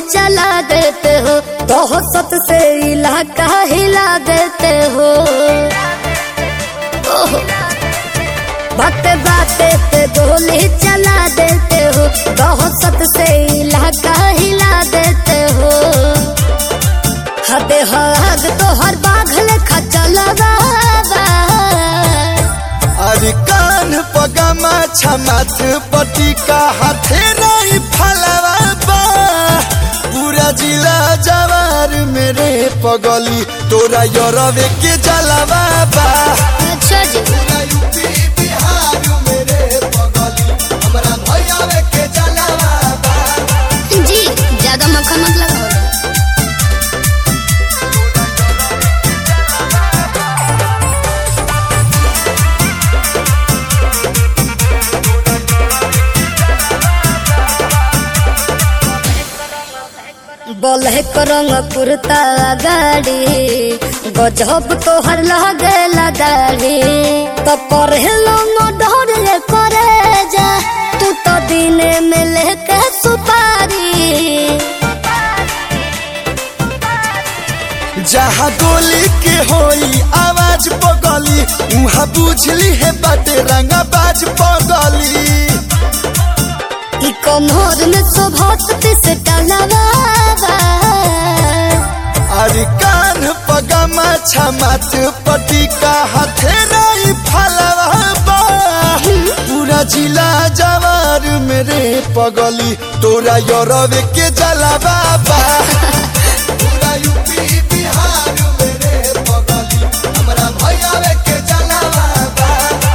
चला देते हो दहशत से इलाका हिला देते हो ओहो बाते बाते पे गोली चला देते हो दहशत से इलाका हिला देते हो हदे हद तो हर बाघल खचलवा अरे कान पगमा छमाथ पटी का हाथे नहीं फलवा बा पूरा जिला जवार मेरे पगली तोरा यरवे के जलवा बा अच्छा जी पूरा यूपी बिहार मेरे पगली हमरा भैयावे के जलवा बा जी ज्यादा मक्खन मत लगाओ ब्लैक रंग कुर्ता गाड़ी गजब तोहर लगेला दाढ़ी तो पढ़ेलो न डर करे जा तू तो दिने में लेके सुपारी जहाँ गोली के होई आवाज पगली उहाँ बुझली है बाटे रंगा बाज पगली ई कमर में शोभत से टलवा अरे कान पगमा छमाथ पटी का हाथे नहीं फलवा बा पूरा जिला जवार मेरे पगली तोरा यरवे के जलवा बा पूरा यूपी बिहार मेरे पगली हमरा भैयावे के जलवा बा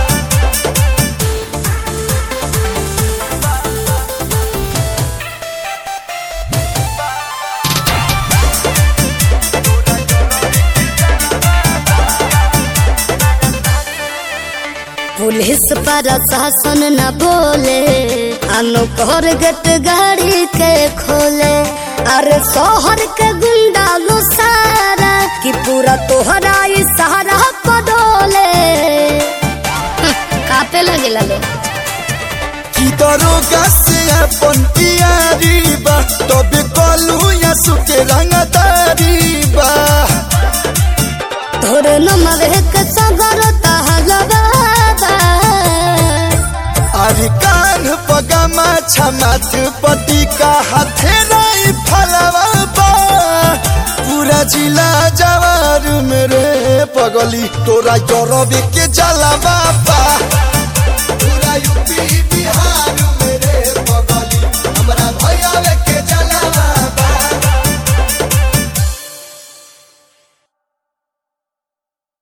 पुलिस प्रशासन न बोले अनुकर गट गाड़ी के खोले अरे शहर के गुंडा लो सारा कि पूरा तोहरा ई सहारा पडोले कापे लगे लो की दरोगा से अपन यारी बा तबे कलू या सुके रंगदारी बा तोर नमर के सगर तहलवा अरे कान पगमा छमाथ पटी का हाथे नहीं फलवा बा पूरा जिला जवार मेरे पगली तोरा यरबे के जलवा बा पूरा यूपी बिहार